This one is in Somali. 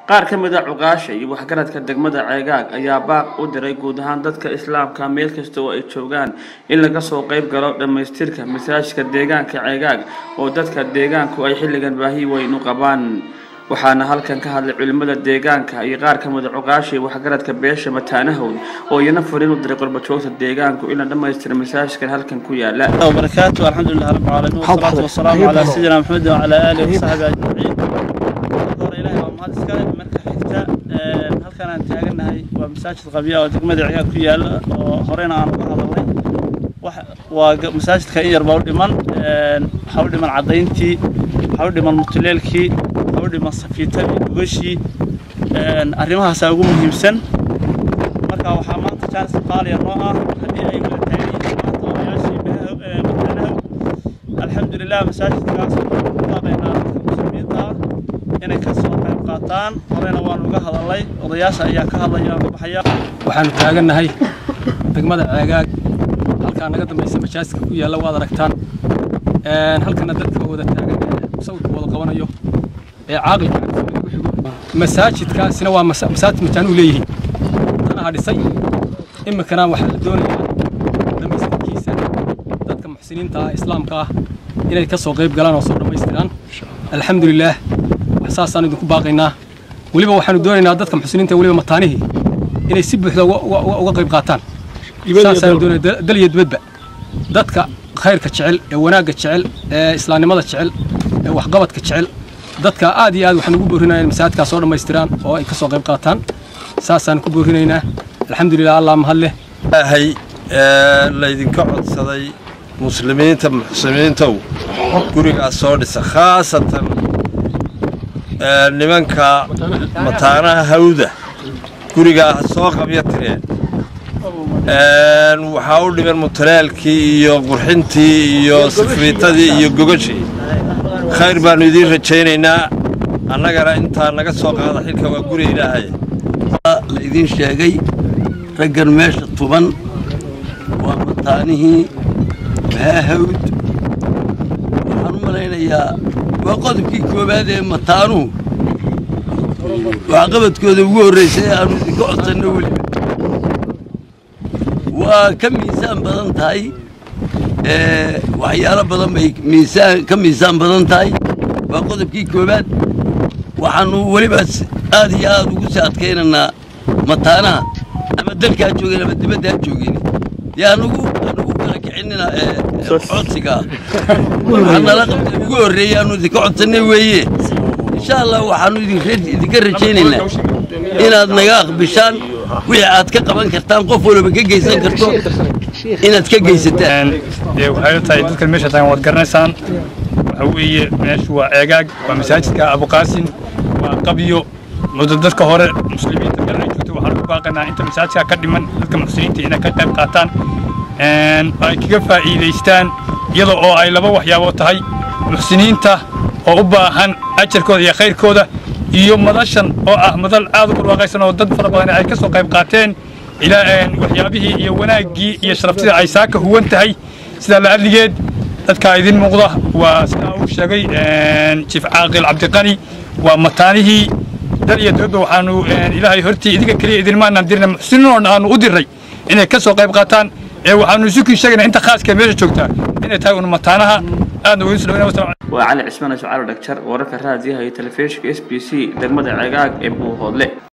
qaar ka mid a cuqaasha iyo waxgaradka degmada ceegaag ayaa baaq u diray guud ahaan dadka islaamka meel kasta oo ay joogaan in laga soo qayb galo dhammaystirka masaajidka deegaanka ceegaag oo dadka deegaanku ay xilligan baahi weyn u qabaan waxaana halkan ka hadlay culimada deegaanka iyo qaar ka mid a cuqaasha iyo waxgaradka beesha mataanahowd oo iyana fariin u diray qurbajoogta deegaanku in la dhammaystiro masaajidkan halkan ku yaala وبركاته الحمد لله رب العالمين والصلاة والسلام على سيدنا محمد وعلى آله وصحبه أجمعين hore ilaahay waa mahad iskale marka xigta halkan aan taagannahay waa masaajid qabya oo degmada ciyaar ku yaala oo horena aan uga hadalnay waa masaajidka in yar baa u dhiman waxaa u dhiman caddayntii waxaa u dhiman mutuleelkii waxaa u dhiman safiitadii gogashii arrimahaasaa ugu muhiimsan marka waxaa maanta jaanis qaaliya noo ah haddii ay wada taagan yihiin maanta odayaashii mataanaha alxamdulilah masaajidkaas waxaan ku baaqaynaa dadka muslimiinta ah inay ka soo qayb qaataan horena waan uga hadalnay odayaasha ayaa ka hadlaya oo ka baxaya waxaanu taagannahay degmada ceegaag halkaa naga dambaysa masaajidka ku yaalla waad aragtaan halkana dadka wada taagan ee sawirka wada qabanayo ee caaqilka ku xigo masaajidkaasina waa masaajid mataanuu leeyihiin tanaha dhisay iminkana waxaa la doonayaa dhammaystirkiisa dadka muxsiniinta ah islaamka ah inay ka soo qayb galaan oo soo dhammaystiraan alxamdulilaah wax saasaan idinku baaqaynaa weliba waxaanu doonaynaa dadka muxsiniinta weliba mataanihii inay si buuxda uga qayb qaataan saasaanu doonaya dal iyo dibadba dadka khayrka jecel ee wanaagga jecel ee islaamnimada jecel ee waxqabadka jecel dadka aad iyo aad waxaan ugu boorinayaa in masaajidkaa soo dhammaystiraan oo ay ka soo qayb qaataan saasaan ku boorinaynaa alxamdulilah allah mahad leh ilaahay laydinka codsaday muslimiinta muxsiniintow gurigaas soo dhisa khaasatan nimanka mataanaha hawda gurigaa ha soo qabya tireen waxaa u dhiman mutalaalkii iyo qurxintii iyo safiitadii iyo gogashii khayr baannu idiin rajaynaynaa annagana intaa naga soo qaada xilka waa guri ilaahay la idiin sheegay raggan meesha tuban waa mataanihii maahawd waxaan u malaynayaa waa qodobkii koowaad ee mataanuhu waxqabadkooda ugu horraysay ee aannu idinka codsanno weliba waa ka miisaan badan tahay waxyaalo badan bay miisaan ka miisaan badan tahay waa qodobkii koowaad waxaannu weliba aad iyo aad ugu sii adkaynaynaa mataanaha ama dalkaa joogeen ama dibaddaa joogeen dee anugu anugu kala kicinina codsigaa waxaa nala qabtay ugu horreeyey aanu idinka codsannay weeye insha allah waxaannu idinka rajaynaynaa inaad naga aqbishaan wixii aad ka qaban kartaan qof walba ka geysan karto inaad ka geysataan waxay tahay dadkan meesha taagan waad garanaysaan waxa weeye meeshu waa ceegaag waa masaajidka abuqaasin waa qabyo muddo dadka hore muslimiinta meel ay joogto waxaan ugu baaqaynaa inta masaajidka ka dhiman dadka muxsiniinta inay ka qayb qaataan ay kaga faa'iidaystaan iyada oo ay laba waxyaabo tahay muxsiniinta oo u baahan ajarkooda iyo khayrkooda iyo madashan oo ah madal aad u barwaaqaysan oo dad fara badan ay ka soo qayb qaateen ilaa waxyaabihii iyo wanaaggii iyo sharaftida ay saaka huwan tahay sidaa la adligeed dadkaa idin muuqda waa sidaa uu sheegay jiif caaqil cabdiqani waa mataanihii dal iyo dowladba waxaanu ilaahay hortii idinka keliya idinmaanaan dirna muxsiniinoon aanu u dirray inay ka soo qayb qaataan ee waxaanu isukii sheegaynaa inta khaaska meesha joogtaa inay tahay un mataanaha aadna ugu soo dhawaynaa waa cali cismaan iscaalo dhagjar wararka raadiyaha iyo telefishinka s b c degmada ceegaag ee buuhoodle